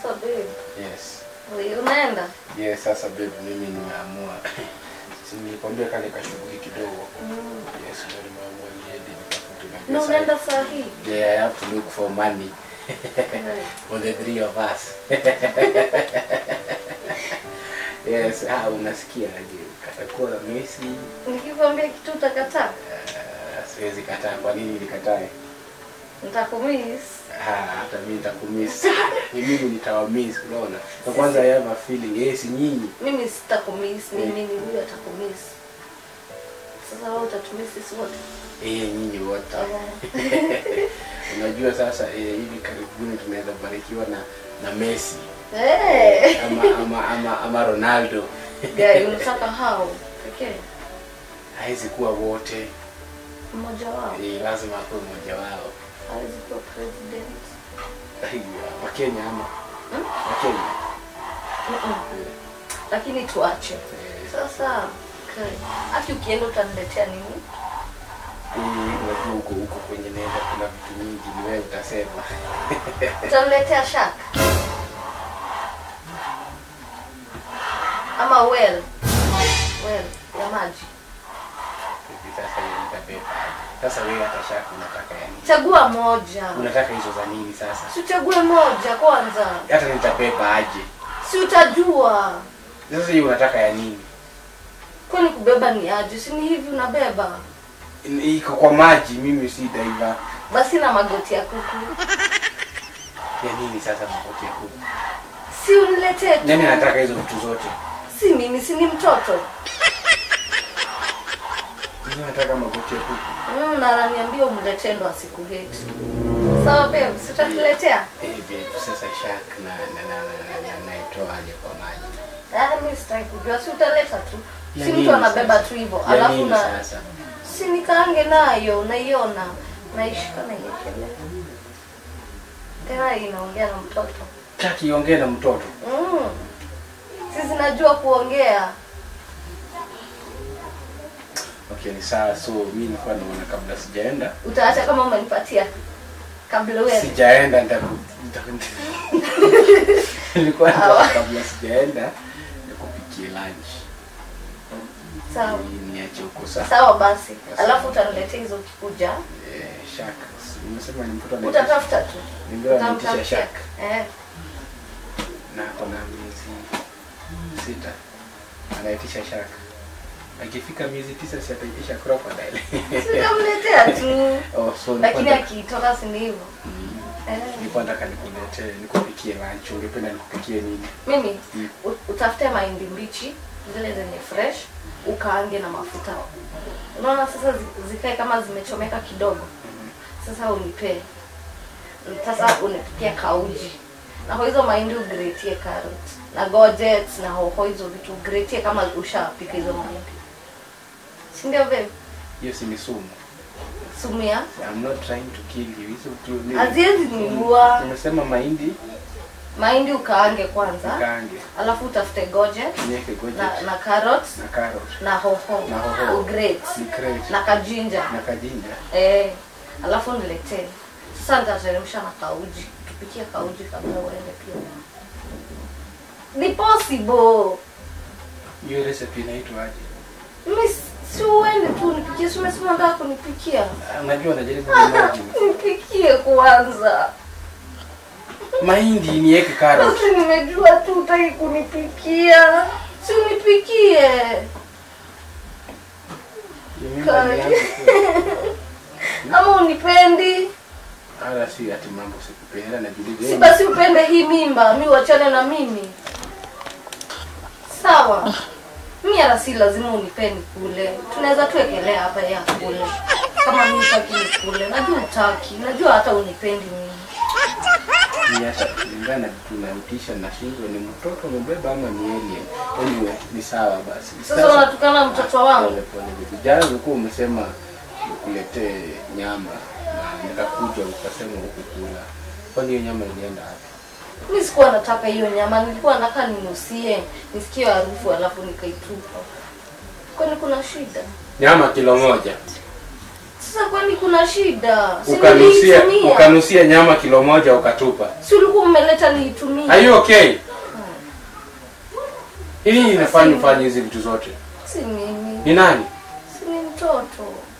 Sasa babe, Yes. wewe unaenda? Yes, sasa babe mimi nimeamua. Si nilikwambia kale kashughuli kidogo. Mm. Yes, ndio nimeamua niende nitafute mapesa. Na unaenda saa hii? Yeah, I have to look for money Right. for the three of us. yes, ah, unasikia aje? Katakuwa na Messi. Nikikwambia kitu utakataa? Uh, siwezi kataa. Kwa nini nikatae? Nitakumiss. Ah, hata mimi nitakumiss. Ni mimi nitawamiss, unaona? Na kwanza I have a feeling, yes, nyinyi. Mimi sitakumiss, mimi ni huyu atakumiss. Sasa wewe utatumiss sisi wote. Eh, nyinyi wote. Unajua sasa eh, hivi karibuni tunaweza barikiwa na na Messi Eh. ama ama ama, ama Ronaldo. Gari unataka hao pekee Haizi kuwa wote. mmoja wao Eh, lazima akuwe mmoja wao. hawezi kuwa president. Aiya, wa Kenya ama Hmm? wa Kenya. Mm-mm. Lakini tuache Eh, sasa. Okay. Haki ukienda utaniletea nini? eh, unajua huko huko kwenye nenda kuna vitu nyingi, ni wewe utasema. Utaniletea shaka ama well well ya maji. Hivi sasa hiyo nitabeba. Sasa wewe hata shaka unataka yani. Chagua moja, Unataka hizo za nini sasa? si uchague moja kwanza, Hata nitabeba aje. si utajua. Sasa hiyo unataka ya nini? Kwani kubeba ni aje? Si ni hivi unabeba iko kwa maji, mimi si diver. basi na magoti ya kuku, Ya nini sasa magoti ya kuku? si uniletee tu. Nani anataka hizo vitu zote? Si mimi, si ni mtoto Mimi nataka magoti ya kuku. mm, na ananiambia umletee ndo asikuheti. Sawa babe, si utatuletea? Eh, babe, sasa shark na na na na, na, na naitoa aje kwa maji? Ah, mimi sitaki kujua, si utaleta tu, Ya si nini mtu anabeba sasa? tu hivyo, Ya alafu nini na sasa? si nikaange nayo, naiona naishika naiekelea tena, inaongea na mtoto Taki iongee na mtoto. mm. Si zinajua kuongea Okay, ni sawa. So mimi nilikuwa naona kabla sijaenda, utaacha kama umenipatia kabla uende. sijaenda nitaku nitaku- nilikuwa Sawa. naona kabla sijaenda nikupikie lunch. Sawa Ni- Niache huko sawa. sawa, basi alafu utaniletea hizo ukikuja, Eh, shark. Nimesema ni mtoto anaitwa utatafuta tu Ningewa nitisha utamtafutia shark. eh. na ako na miezi sita anaitisha shark. Akifika miezi tisa si ataitisha crocodile. Si utamletea tu, oh, so lakini nilikuwa- akitoka si ni hivyo Mm, eh. nilikuwa nataka nikuletee nikupikie lunch. Ungependa nikupikie nini? Mimi Mm. u- utafute mahindi mbichi zile zenye fresh, ukaange na mafuta. Unaona sasa zi- zikae kama zimechomeka kidogo. Sasa unipee sasa unipikia kauji na kwa hizo mahindi ugretie carrot na gojet na hoho, hizo vitu ugretie kama ushapika hizo mahindi, si ndio babe? Hiyo si ni sumu. Sumia I'm not trying to kill you. Hizo tu ni haziwezi niua. Nimesema mahindi Mahindi ukaange kwanza, kaange. alafu utafute gojet Niweke gojet na, na carrot na carrot na hoho, Na hoho. ugrate ni crate na kajinja na kajinja. eh, alafu niletee sasa. Nitateremsha na kauji, tupikie kauji kabla uende pia. Ni possible. Hiyo recipe inaitwa aje? Mimi si uende tu nipikie, si umesema nataka kunipikia? Ah, Unajua najaribu kuimagine. Nipikie kwanza. Mahindi niweke carrot. Sasa nimejua tu utaki kunipikia, si unipikie. Hiyo mimba ni yangu tu. Ama unipendi? Hala si ati mambo sikupenda najiuliza. Si eh, basi upende hii mimba, mi uachane na mimi. Sawa. Mi hata si lazima unipeni kule. Tunaweza tuwekelea hapa ya kule. Kama mimi sitaki nikule. Najua utaki. Najua hata unipendi mimi. ni hata kulingana na vitu unaitisha na shingo ni mtoto umebeba ama ni alien. Anyway, ni sawa basi. Sasa unatukana mtoto wangu. Pole pole baby. Jana ulikuwa umesema nikuletee nyama na nikakuja ukasema hukukula. Kwani hiyo nyama ilienda wapi? Mi sikuwa nataka hiyo nyama. Nilikuwa nataka ninusie, nisikie harufu alafu nikaitupa. Kwani kuna shida? Nyama kilo moja. Sasa Sasa kwani kuna shida? Si Ukanusia niliitumia. ukanusia nyama kilo moja ukatupa. Si ulikuwa umeleta niitumie. Are you okay? Ili inafanya ufanye hizi vitu zote. Si mimi. Ni nani? Si ni mtoto.